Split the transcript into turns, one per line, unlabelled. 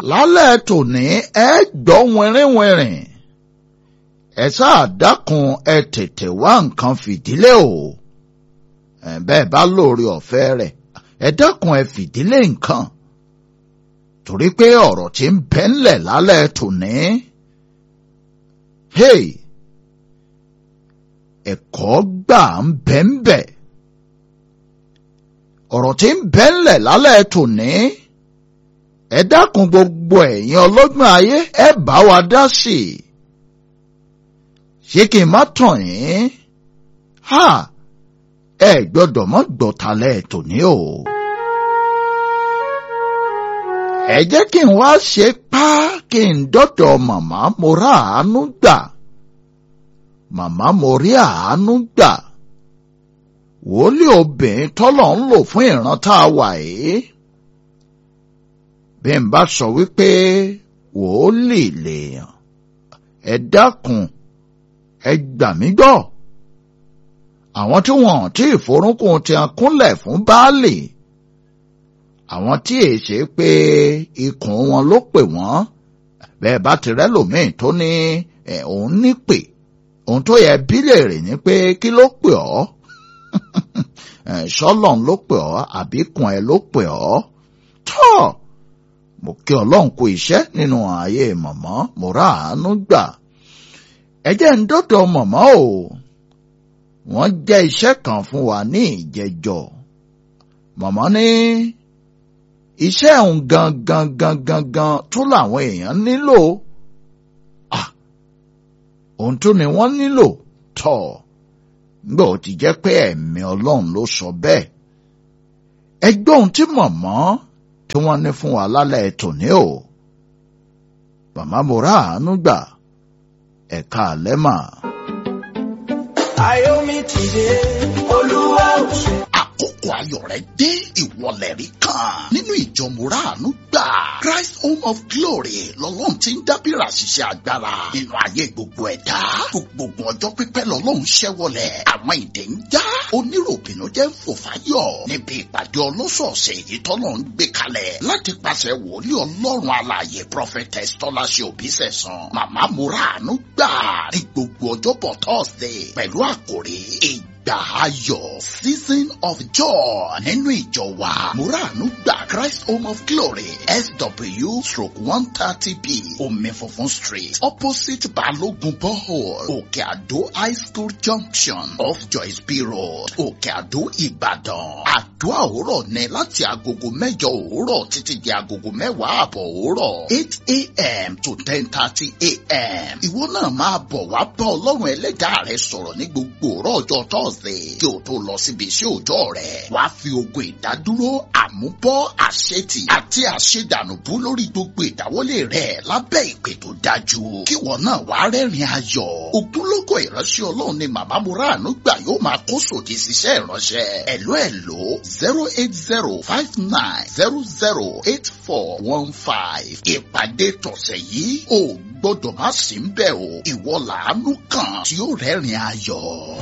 lálẹ́ tòní ẹ gbọ́ wìnrìnwìnrìn ẹ sáà dákun ẹ tètè wá nǹkan fìdílé o ẹ bẹ́ẹ̀ bá lóore ọ̀fẹ́ rẹ̀ ẹ dákun ẹ fìdílé nǹkan torí pé ọ̀rọ̀ tí ń bẹ ńlẹ̀ lálẹ́ tòní hey ẹ̀kọ́ gbà ń bẹ ń bẹ ọ̀rọ̀ tí ń bẹ ńlẹ̀ lálẹ́ tòní ẹ dákun gbogbo ẹ̀yin ọlọ́gbọ́n ayé ẹ bá wa dá sí i ṣé kí n má tàn yín ha ẹ gbọ́dọ̀ mọ́ gbọ́talẹ̀ tòní o. ẹ jẹ́ kí n wá ṣe pá kí n dọ́dọ̀ màmá mo rà àánú gbà màmá mo rí àánú gbà wòlíì obìnrin tọ́lọ̀ ń lò fún ìran tá a wà yìí bí n bá sọ wípé wòlíì lèèyàn ẹ dákun ẹ gbà mí gbọ́ àwọn tí wọn tí ìforúnkún ti kúnlẹ̀ fún baálé àwọn tí èè ṣe pé ikùn wọn ló pè wọ́n bẹ́ẹ̀ bá ti rẹ́ lòmíì tó ní òun nípè òun tó yẹ bílẹ̀ rẹ̀ ni pé kí ló pè ọ́ ṣọ́lọ́n ló pè ọ́ àbíkùn ẹ ló pè ọ́ tọ́ mo kí ọlọ́run kú iṣẹ́ nínú ayé mọ̀mọ́ mo rà àánú gbà ẹ jẹ́ ń dọ́dọ̀ mọ̀mọ́ o wọ́n jẹ́ iṣẹ́ kan fún wa ní ìjẹjọ́ mọ̀mọ́ ní iṣẹ́ òun gangan gangan gan tó làwọn èèyàn nílò ohun tó ni wọ́n nílò tọ̀ nígbà ó ti jẹ́ pé ẹ̀mí ọlọ́run ló sọ bẹ́ẹ̀ ẹgbẹ́ ohun tí mọ̀mọ́ tí wọ́n ní fún wa lálẹ́ tòní o màmá mo rà àánú gbà ẹ̀ka àlẹ́ mà.
Ayomi ti dé, Olúwa ò ṣe.
àkókò ayọ̀ rẹ̀ dé ìwọlẹ̀ rí kan nínú ìjọ mùràánú gbà Christ Home of Glory lọ́lọ́run ti ń dábìrà ṣiṣẹ́ agbára nínú ayé gbogbo ẹ̀dá gbogbo ọjọ́ pípẹ́ lọ́lọ́run ṣẹ́wọlẹ̀ àwọn ìdè ń já oníròbìnú jẹ́ ń fò fáyọ̀ níbi ìpàdé ọlọ́sọ̀ọ̀sẹ̀ èyí tọ́lọ́ ń gbé kalẹ̀ láti pàṣẹ wòlíì ọlọ́run alààyè prophetess tọ́láṣẹ òbísẹ̀sán màmá mùràánú gbà ní gbogbo ọjọ́bọ̀ Thursday pẹ̀lú àkòrí ìgbà ayọ̀ season of joy nínú ìjọ wa muranu gba Christ Home of Glory SW stroke one thirty B omi funfun street opposite Balogun borehole Òkè Àdó high school junction off Joyce B road Òkè Àdó Ìbàdàn àdúrà òwúrọ̀ ní láti agogo mẹ́jọ òwúrọ̀ títí di agogo mẹ́wàá àbọ̀ òwúrọ̀ eight a.m. to ten thirty a.m. ìwọ náà máa bọ̀ wá bá ọlọ́run ẹlẹ́dàá rẹ sọ̀rọ̀ ní gbogbo òwúrọ̀ ọjọ́ Thursday kí o tó lọ síbi iṣẹ́ òòjọ́ rẹ̀ wàá fi ogun ìdádúró àmúbọ́ àṣetì àti àṣedànùbú lórí gbogbo ìdáwọ́lé rẹ̀ lábẹ́ ìpè tó dájú kí wọn náà wàá rẹ́rìn ayọ̀ ògúnlógó ìránṣẹ́ ọlọ́run ni màmá muranu gbà yóò máa kó sòdì síṣẹ́ ìránṣẹ́ ẹ̀ló ẹ̀ló zero eight zero five nine zero zero eight four one five ìpàdé tọ̀sẹ̀ yìí ò gbọ́dọ̀ má sí ń bẹ̀ o ìwọ làánú kan tí ó rẹ́rìn ayọ̀.